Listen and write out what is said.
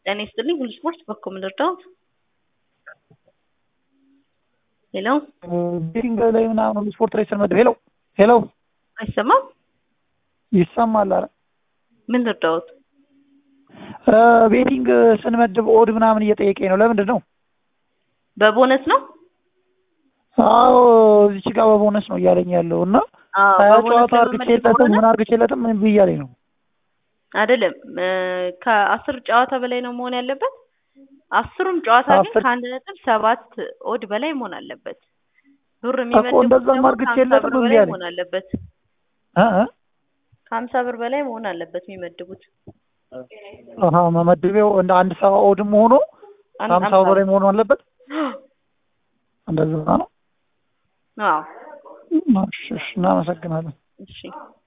ጤና ይስጥልኝ ሁሉ ስፖርት በኩል ምን ልርዳዎት? ሄሎ ቤቲንግ ላይ ምናምን ሁሉ ስፖርት ላይ ስንመድብ ሄሎ ሄሎ አይሰማም? ይሰማል። ኧረ ምን ልርዳዎት? ቤቲንግ ስንመድብ ኦድ ምናምን እየጠየቀኝ ነው። ለምንድን ነው? በቦነስ ነው? አዎ እዚች ጋር በቦነስ ነው እያለኝ ያለው እና አዎ ሀያ በቦነስ ጨዋታ ለመመደብ አርግቼለትም ከሆነ ምን አርግቼለትም ምን ብያለኝ ነው። አይደለም እ ከአስር ጨዋታ በላይ ነው መሆን ያለበት። አስሩም ጨዋታ ግን አስር- ከአንድ ነጥብ ሰባት ኦድ በላይ መሆን አለበት። ብር እኮ የሚመድቡት እንደዛም ደግሞ አርግቼ ከሀምሳ የለትም ብር እምቢ በላይ አለኝ። መሆን አለበት። እ እ ከሀምሳ ብር በላይ መሆን አለበት የሚመድቡት። አሀ መመድቤው እንደ አንድ ሰባ ኦድም ሆኖ አንድ ከሀምሳ ሀምሳ በላይ ብር። መሆኑ አለበት። እንደዛ ነው። አዎ እሺ፣ እሺ፣ እናመሰግናለን። እሺ